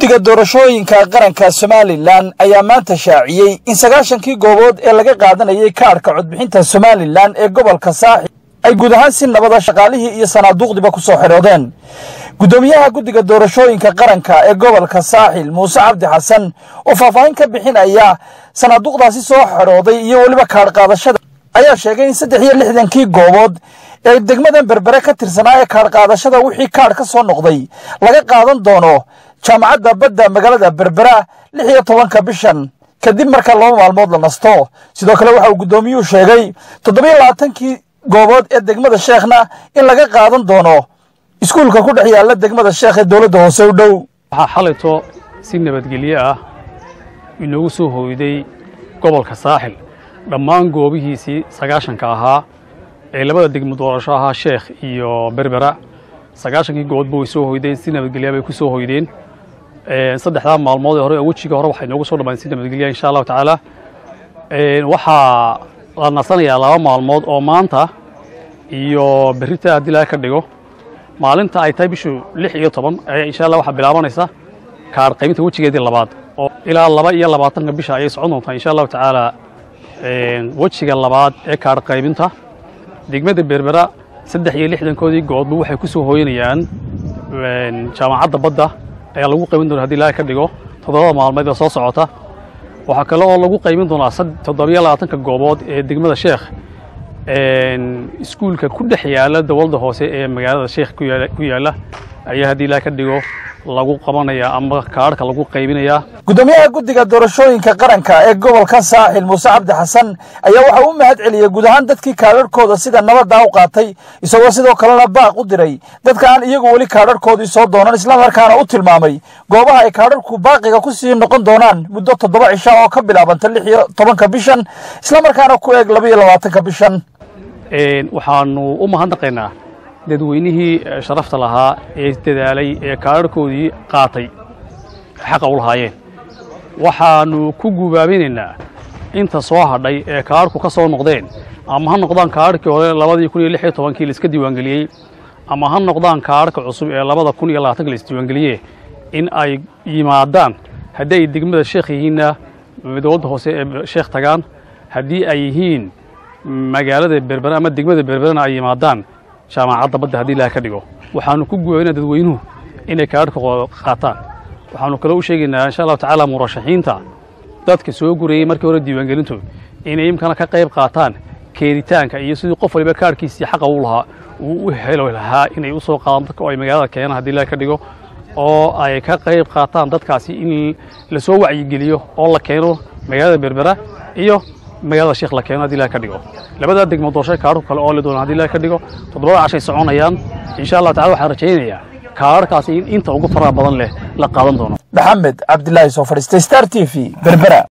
guddiga doorashooyinka qaranka somalilan ayaa maanta shaaciyey in sagaashankii goobood ee laga qaadanayay kaadhka codbixinta somalilan ee gobolka saaxil ay guud ahaan si nabada shaqaalihii iyo sanaaduuqdiba ku soo xidhoodeen guddoomiyaha guddiga doorashooyinka qaranka ee gobolka saaxil muuse cabdi xasan oo faahfaahin ka bixinaya sanaaduuqdaasi soo xidhooday iyo weliba kaadh qaadashada ayaa sheegay in saddex iyo lixdankii goobood ee degmadan berbere ka tirsanaa ee kaadh qaadashada wixii kaadh ka soo noqday laga qaadan doono jaamacadda badda magaalada berbera lix iyo tobanka bishan kadib marka laba maalmood la nasto sidoo kale waxa uu guddoomiyuhu sheegay toddobiyo labaatankii goobood ee degmada sheekhna in laga qaadan doono iskuulka ku dhex yaalla degmada sheekh ee dowladda hoose u dhow waxaa xalayto si nabadgelyo ah inoogu soo hooyday gobolka saaxil dhammaan goobihiisii sagaashanka ahaa ee labada degmo doorasho ahaa sheekh iyo berbera sagaashankii goboodba way soo hoydeen si nabadgelya bay ku soo hoydeen saddexdaa maalmood ee hore oo wejiga hore waxay noogu soo dhammayn si nabadgelya insha allahu tacaala waxaa la nasanayaa laba maalmood oo maanta iyo berrita haddii laga ka dhigo maalinta ay tahay bishu lix iyo toban ayaa insha allah waxaa bilaabanaysa kaadh qaybinta wejigeedii labaad oo ilaa laba iyo labaatanka bisha ayay socon doontaa insha allahu tacaala wejiga labaad ee kaadh qaybinta degmada berbera saddex iyo lixdankoodii goodba waxay ku soo hooyanayaan jaamacadda badda ayaa lagu qaybin doona hadii laga ka dhigo toddobada maalmeed ee soo socota waxaa kale oo lagu qaybin doonaa toddobiyo labaatanka goobood ee degmada sheekh iskuulka ku dhex yaalla dowladda hoose ee magaalada sheekh ku yaalla ayaa haddii laga ka dhigo lagu qabanayaa ama kaadhka lagu qaybinayaa guddoomiyaha guddiga doorashooyinka qaranka ee gobolka saaxil muuse cabdi xasan ayaa waxa u mahad celiyey guud ahaan dadkii kaadharhkooda sida nabadda u qaatay isagoo sidoo kalena baaq u diray dadka aan iyagu weli kaadharhkoodii soo doonan islamarkaana u tilmaamay goobaha ay kaadharhku baaqiga ku sii noqon doonaan muddo toddoba cisha oo ka bilaabanta lix iyo tobanka bishan islamarkaana ku eeg laba iyo labaatanka bishan waxaanu u mahadnaqaynaa dadweynihii sharafta lahaa ee dadaalay ee kaadharhkoodii qaatay xaqa u lahaayeen waxaannu ku gubaabinaynaa inta soo hadhay ee kaadhku ka soo noqdeen ama ha noqdaan kaadhkii hore labadii kun iyo lix iyo tobankii laiska diiwaangeliyey ama ha noqdaan kaadhka cusub ee labada kun iyo labaatanka laisdiiwaangeliye in ay yimaadaan haddii ay degmada sheekh yihiinna dowladda hoose ee sheekh tagaan haddii ay yihiin magaalada berbere ama degmada berberena ay yimaadaan jaamacadda badda haddii ilaha ka dhigo waxaanu ku gubaabinaa dadweynuhu inay kaadhka qaataan waxaanu kaloo u sheegaynaa insha allahu tacaala murashaxiinta dadka soo gurayey markii hore diiwaangelintu inay imkana ka qayb qaataan keenitaanka iyo sidii qof waliba kaadhkiisii xaqa u lahaa uu u helo lahaa inay u soo qaadaan dadka oo ay magaalada keenaan haddii ilaha ka dhigo oo ay ka qayb qaataan dadkaasi in la soo wacyigeliyo oo la keeno magaalada berbera iyo magaalada sheekh la keeno hadii ilaha ka dhigo labadaa degmo doorasho kaadhku kale oo le doona hadii ilaha ka dhigo toddobada cashay soconayaan insha allah tacala waxaan rajaynayaa kaadharkaasi in inta ugu faraha badan leh la qaadan doono maxamed cabdilaahi soo fadhiistay star t v berbera